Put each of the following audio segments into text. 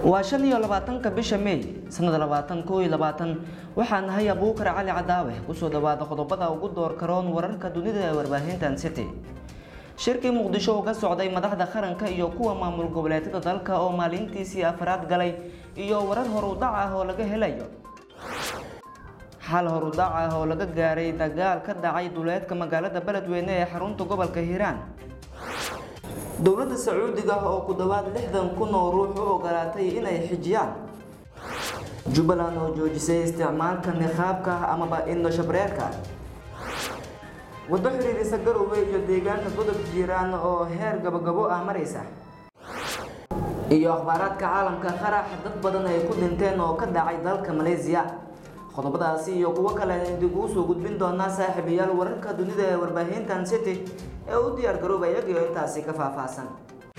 waa shan iyo labaatanka bisha meey sanada labaatan koo iyo labaatan waxaa nahay abuukar cali cadaawe kusoo dhawaada qodobada ugu door karoon wararka dunida ee warbaahintan city shirkii muqdisho uga socday madaxda qaranka iyo kuwa maamul goboleedyada dalka oo maalintiisii afraad galay iyo warar horudac ah oo laga helayo xal horudac ah oo laga gaaray dagaal ka dhacay duleedka magaalada beledweyne ee xarunta gobolka hiiraan dowladda sacuudiga oo ku dhowaad lixdan kun oo ruux u ogolaatay inay xijiyaan jubbaland oo joojisay isticmaalka niqaabka amaba indhoshabreerka waddo xiriirisa garowe iyo deegaanka godob jiiraan oo heer gabagabo ah maraysa iyo akhbaaraadka caalamka qarax dad badan ay ku dhinteen oo ka dhacay dalka malaysiya qodobadaasi iyo kuwo kale idinkugu soo gudbin doonaa saaxiibayaal wararka dunida ee warbaahintan city ee u diyaar garooba iyagiyo intaasi ka faahfaahsan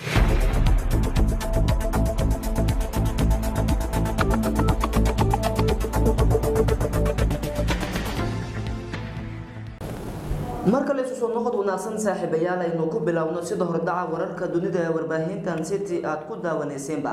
marka la isu soo noqod wanaagsan saaxiibayaal aynu ku bilowno sida hordaca wararka dunida ee warbaahintan city aada ku daawanaysiinba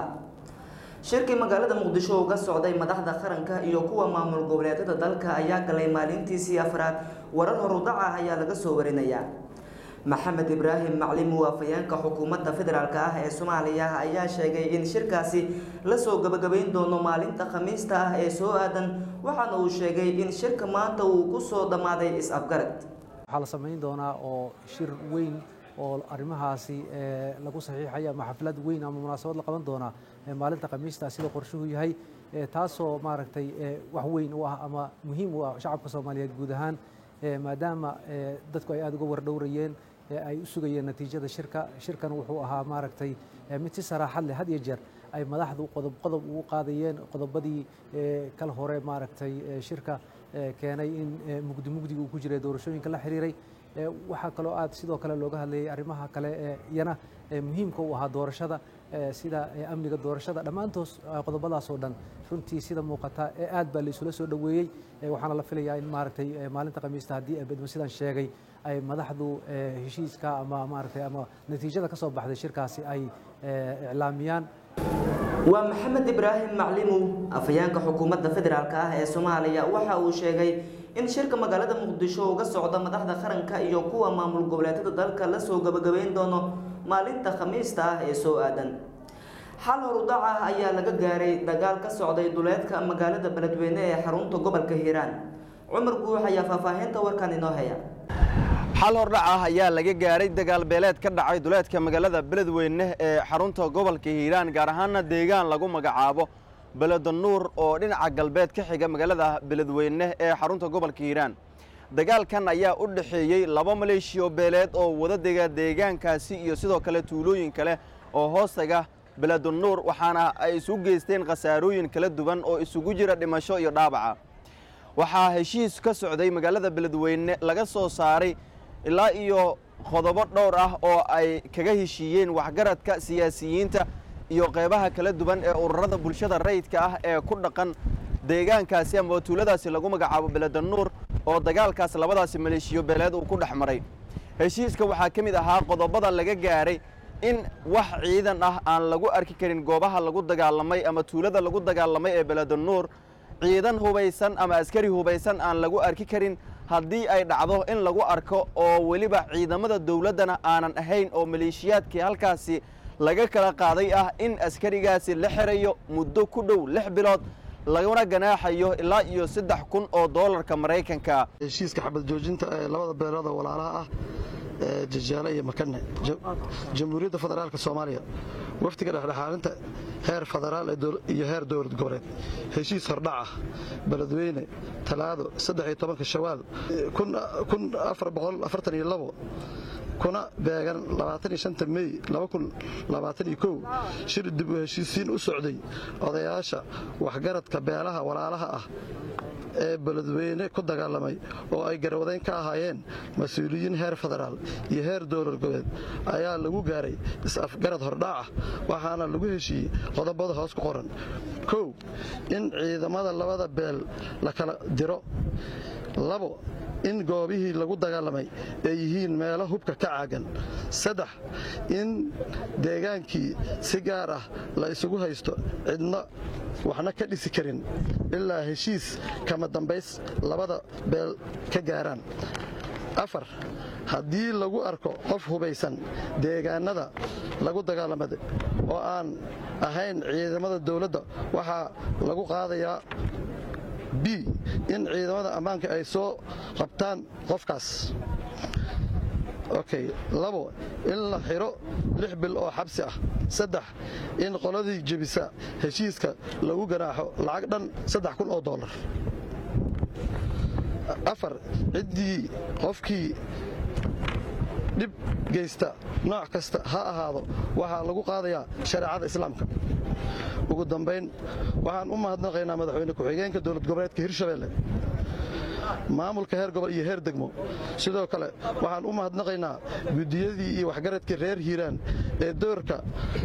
shirkii magaalada muqdisho uga socday madaxda qaranka iyo kuwa maamul goboleedyada dalka ayaa galay maalintiisii afraad warar horudac ah ayaa laga soo warinayaa maxamed ibraahim maclim waafayeenka xukuumadda federaalk ah ee soomaaliya ayaa sheegay in shirkaasi lasoo gabagabayn doono maalinta khamiista ah ee soo aadan waxaana uu sheegay in shirka maanta uu kusoo dhammaaday is-afgarad waxaa la samayn doonaa oo shir weyn oo arrimahaasi lagu saxiixaya ama xaflad weyn ama munaasabad la qaban doonaa maalinta khamiista sida qorshuhu yahay taasoo maaragtay wax weyn u ah ama muhiim u ah shacabka soomaaliyeed guud ahaan maadaama dadku ay aada uga wardhowrayeen ay u sugayeen natiijada shirka shirkan wuxuu ahaa maaragtay mid si saraaxad leh had iyo jeer ay madaxdu qodob qodob ugu qaadayeen qodobadii kal hore maaragtay shirka keenay in mugdi mugdiga uu ku jiray doorashooyinka la xiriiray waxaa kaloo aad sidoo kale looga hadlayay arrimaha kale ee iyana muhiimka u ahaa doorashada sida amniga doorashada dhammaantoos qodobadaas oo dhan runtii sida muuqata ee aad baa la isula soo dhoweeyey waxaana la filayaa in maaragtay maalinta khamiista haddii bedmo sidaan sheegay ay madaxdu heshiiska ama maaragtay ama natiijada ka soo baxday shirkaasi ay iclaamiyaan waa maxamed ibraahim maclimu afhayeenka xukuumadda federaalk ah ee soomaaliya waxa uu sheegay in shirka magaalada muqdisho uga socda madaxda qaranka iyo kuwa maamul goboleedyada dalka lasoo gabagabayn doono maalinta khamiista ah ee soo aadan xal horudac ah ayaa laga gaaray dagaal ka socday duleedka magaalada beledweyne ee xarunta gobolka hiiraan cumar guux ayaa faahfaahinta warkan inoo haya xal hordhac ah ayaa laga gaaray dagaal beeleed ka dhacay duleedka magaalada beledweyne ee xarunta gobolka hiiraan gaar ahaana deegaan lagu magacaabo beledanuur oo dhinaca galbeed ka xiga magaalada beledweyne ee xarunta gobolka hiiraan dagaalkan ayaa u dhexeeyey laba maleeshiyo beeleed oo wada dega deegaankaasi iyo sidoo kale tuulooyin kale oo hoostaga beledanuur waxaana ay isu geysteen khasaarooyin kala duwan oo isugu jira dhimasho iyo dhaabaca waxaa heshiis ka socday magaalada beledweyne laga soo saaray ilaa iyo qodobo dhowr ah oo ay kaga heshiiyeen waxgaradka siyaasiyiinta iyo qeybaha kala duwan ee ururada bulshada rayidka ah ee ku dhaqan deegaankaasi ama tuuladaasi lagu magacaabo beledanuur oo dagaalkaas labadaasi maleeshiyo beeleed uu ku dhex maray heshiiska waxaa ka mid ahaa qodobada laga gaaray in wax ciidan ah aan lagu arki karin goobaha lagu dagaalamay ama tuulada lagu dagaalamay ee beledanuur ciidan hubaysan ama askari hubaysan aan lagu arki karin haddii ay dhacdo in lagu arko oo weliba ciidamada dowladdana aanan ahayn oo maleeshiyaadkii halkaasi laga kala qaaday ah in askarigaasi la xirayo muddo ku dhow lix bilood laguna ganaaxayo ilaa iyo saddex kun oo doolarka maraykanka heshiiska xabad joojinta ee labada beelood oo walaalaha ah ee jajaale iyo makane jamhuuriyadda federaalka soomaaliya wafdiga dhexdhexaalinta heer federaal iyo heer dowlad goboleed heshiis hordhac ah beledweyne talaado saddex-iyo-tobanka shawaal kuna beegan labaatan-iyo-shanta mey labaatan-iyo-kow shir dib u heshiisiin u socday odayaasha waxgaradka beelaha walaalaha ah ee beledweyne ku dagaalamay oo ay garwadayn ka ahaayeen mas-uuliyiin heer federaal iyo heer dowlad goboleed ayaa lagu gaaray is-afgarad hordhac ah waxaana lagu heshiiyey qodobada hoos ku qoran kow in ciidamada labada beel la kala diro labo in goobihii lagu dagaalamay ay yihiin meelo hubka ka caagan saddex in deegaankii si gaar ah la isugu haysto cidna waxna ka dhisi karin ilaa heshiis kama dambays labada beel ka gaaraan afar haddii lagu arko qof hubaysan deegaanada lagu dagaalamada oo aan ahayn ciidamada dowladda waxaa lagu qaadayaa b in ciidamada ammaanka ay soo qabtaan qofkaas okay labo in la xiro lix bil oo xabsi ah saddex in qoladii jebisa heshiiska lagu ganaaxo lacag dhan saddex kun oo dollar afar ciddii qofkii dhib geysta nooc kasta ha ahaado waxaa lagu qaadayaa shareecada islaamka ugu dambayn waxaan u mahadnaqaynaa madaxweyne ku-xigeenka dowlad goboleedka hirshabeelle maamulka heer gobol iyo heer degmo sidoo kale waxaan u mahadnaqaynaa guddiyadii iyo waxgaradkii reer hiiraan ee doorka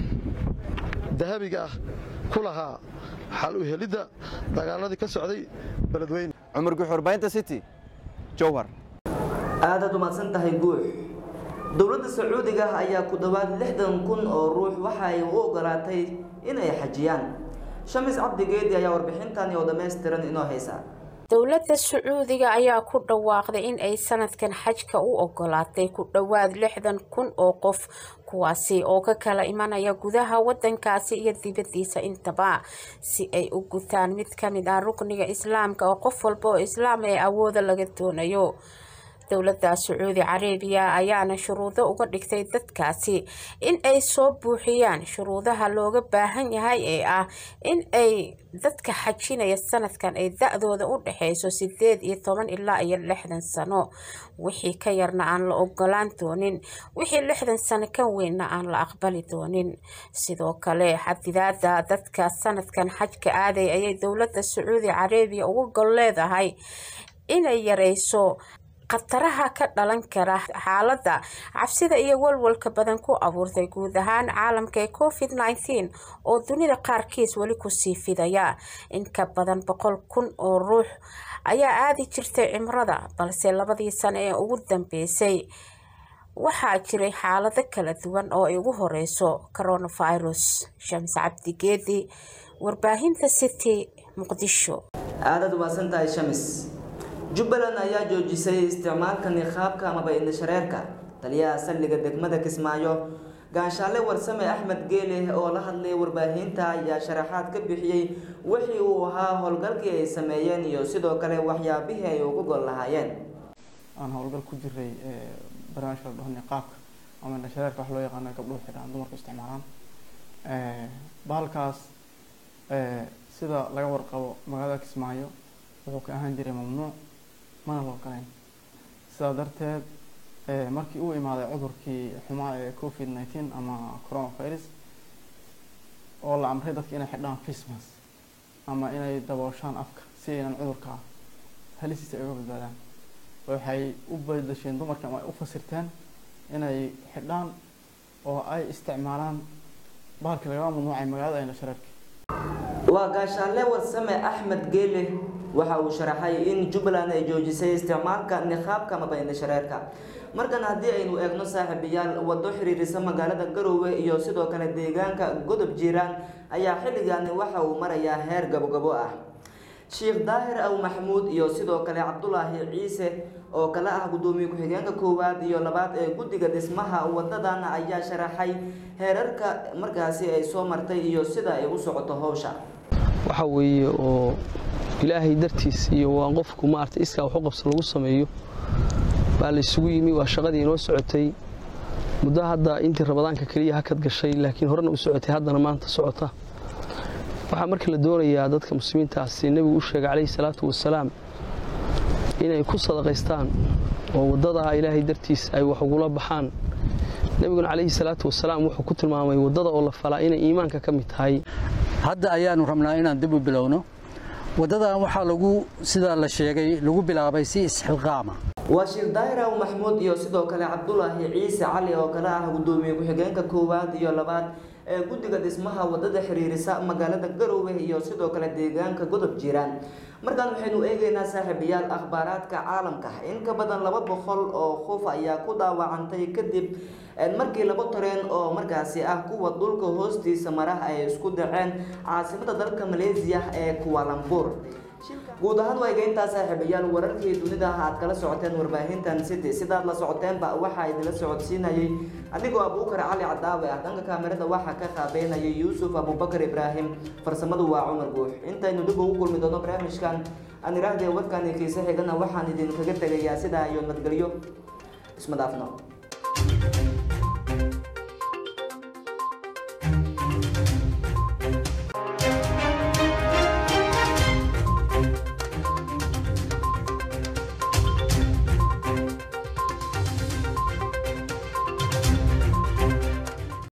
dahabiga ah ku lahaa xal u helidda dagaaladii ka socday beledweyne cumar guxurbaynta city jowhar aadaad umahadsan tahay guux dowladda sacuudiga ayaa ku dhowaad lixdan kun oo ruux waxa ay u ogolaatay inay xajiyaan shamis cabdigeedi ayaa warbixintan oo dhammaystiran inoo haysa dowladda sacuudiga ayaa ku dhawaaqday in ay sanadkan xajka u ogolaatay ku dhowaad lixdan kun oo qof kuwaasi oo ka kala imanaya gudaha wadankaasi iyo dibadiisa intaba si ay u gutaan mid kamid ah rukniga islaamka oo qof walba oo islaam ee awooda laga doonayo dowladda sacuudi carabiya ayaana shuruudo uga dhigtay dadkaasi in ay soo buuxiyaan shuruudaha looga baahan yahay ee ah in ay dadka xajinaya sanadkan ay da-dooda u dhexeyso sideed iyo toban ilaa iyo lixdan sano wixii ka yarna aan la ogolaan doonin wixii lixdan sano ka weynna aan la aqbali doonin sidoo kale xadidaada dadka sanadkan xajka aaday ayay dowladda sacuudi carabiya uga gol leedahay inay yareyso khataraha ka dhalan kara xaaladda cabsida iyo walwalka badan ku abuurtay guud ahaan caalamka ee covid nneteen oo dunida qaarkiis weli kusii fidaya in ka badan boqol kun oo ruux ayaa aadi jirtay cimrada balse labadii sano ee ugu dambeysay waxaa jiray xaalado kala duwan oo ay ugu horeyso coronavirus shams cabdigeedi warbaahinta city muqdisho aadaad umahadsan tahay shamis jubbaland ayaa joojisay isticmaalka niqaabka amaba indhashareerka taliyaha saldhiga degmada kismaayo gaanshaale warsame axmed geele oo la hadlay warbaahinta ayaa sharaxaad ka bixiyey wixii uu ahaa howlgalkii ay sameeyeen iyo sidoo kale waxyaabihii ay ugu gol lahaayeen aan howlgal ku jiray barnaamijka la dhaho niqaabka ama indhashareerka wax loo yaqaano gabdhuhu xidhaan dumarku isticmaalaan bahalkaas sida laga warqabo magaalada kismaayo wuxuu ka ahaan jiray mamnuuc mana loo galayn sidaa darteed markii uu imaaday cudurkii xumaa ee covid nineteen ama coronavirus oo la amray dadka inay xidhaan christmas ama inay dabooshaan afka si aynan cudurka halisiisa ay uga badbaadaan waxay u bedasheen dumarka ama ay u fasirteen inay xidhaan oo ay isticmaalaan bahalkii lagala mamnuucay magaalada indhashareerka waa gaashaale warsame axmed geele waxa uu sharaxay in jubbaland ay joojisay isticmaalka niqaabka amaba indhashareerka markan haddii aynu eegno saaxiibayaal wado xiriirisa magaalada garoowe iyo sidoo kale deegaanka godob jiiraan ayaa xilligaani waxa uu marayaa heer gabogabo ah sheekh daahir aw maxamuud iyo sidoo kale cabdulaahi ciise oo kale ah guddoomiye ku-xigeenka koowaad iyo labaad ee guddiga dhismaha wadadan ayaa sharaxay heerarka markaasi ay soo martay iyo sida ay u socoto howsha waxa weeye oo ilaahay dartiis iyo waa qofku maarata iskaa wax u qabsa lagu sameeyo baa la isugu yimi waa shaqadii inoo socotay muddo hadda intii ramadaanka keliya hakad gashay laakiin horena u socotay haddana maanta socota waxaa marka la doonayaa dadka muslimiintaasi nebigu u sheegay calayhi salaatu wasalaam inay ku sadaqaystaan oo waddadaa ilaahay dartiis ay wax ugula baxaan nebiguna calayhi salaatu wasalaam wuxuu ku tilmaamay waddada oo la falaa inay iimaanka ka mid tahay hadda ayaanu rabnaa inaan dib u bilowno waddadan waxaa lagu sidaa la sheegay lagu bilaabay si isxilqaama waa shir daahiraw maxmuud iyo sidoo kale cabdulaahi ciise cali oo kale ah gudoomiye ku-xigeenka koowaad iyo labaad ee guddiga dhismaha wadada xiriirisa magaalada garowe iyo sidoo kale deegaanka godob jiraan markaan waxaynu eegeynaa saaxiibayaal akhbaaraadka caalamka in ka badan laba boqol oo qof ayaa ku dhaawacantay kadib markii laba tareen oo markaasi ah kuwa dhulka hoostiisa mara ay isku dhaceen caasimada dalka malaysia ee kualambur guud ahaan waa egeyntaa saaxiibayaal wararkii dunida aad kala socoteen warbaahintan city sidaad la socoteenba waxaa idinla socodsiinayay adigoo abuukar cali cadaawe ah dhanka kaamirada waxaa ka qaabeynayay yuusuf abubakar ibraahim farsamadu waa cumar guux intaynu dib ugu kulmi doono barnaamijkan aan iraahdee warkani kiise xigana waxaan idinkaga tegayaa sidaa iyo nabadgelyo isma dhaafno